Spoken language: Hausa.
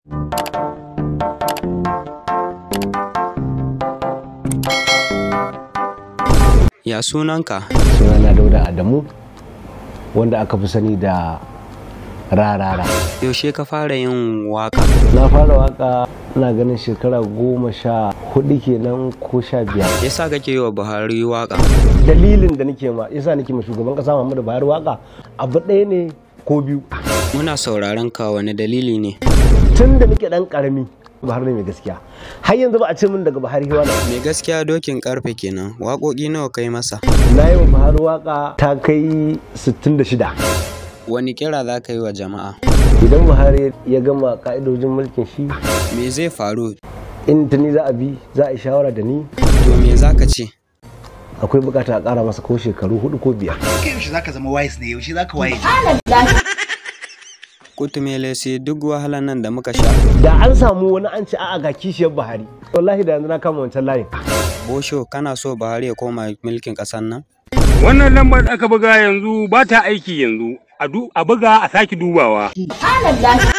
Ya sunanka? sunana dauda adamu wanda aka fi sani da rarara Yaushe ka fara yin waka? na fara waka ina ganin shekara goma sha hudu kenan ko sha biyar Yasa kake yi wa Buhari waka? dalilin da nake ma yasa nake ma shugaban kasa Muhammadu Buhari waka abu ɗaya ne ko biyu Muna sauraron ka wani dalili ne. tun da nake dan karami Buhari ne mai gaskiya har yanzu ba a ce min daga Buhari wala Mai gaskiya dokin karfe kenan. Waƙoƙi nawa kai masa? na yi wa Buhari waka ta kai 66 Wani kira za ka yi wa jama'a? idan Buhari ya gama ka'idojin mulkin shi Me zai faru? in ta ni za a bi za a yi shawara da ni To me za ka ce? akwai bukata a ƙara masa ko shekaru hudu ko biyar kai yaushe zaka zama wise ne yaushe zaka waye Kutumele sai duk wahalan nan da muka sha. da an samu wani an ci a'a ga kishiyar Buhari wallahi da yanzu na kama wancan layin Bosho kana so Buhari ya koma mulkin ƙasar nan? Wannan lambar da aka buga yanzu ba ta aiki yanzu. A du- a buga a sake dubawa.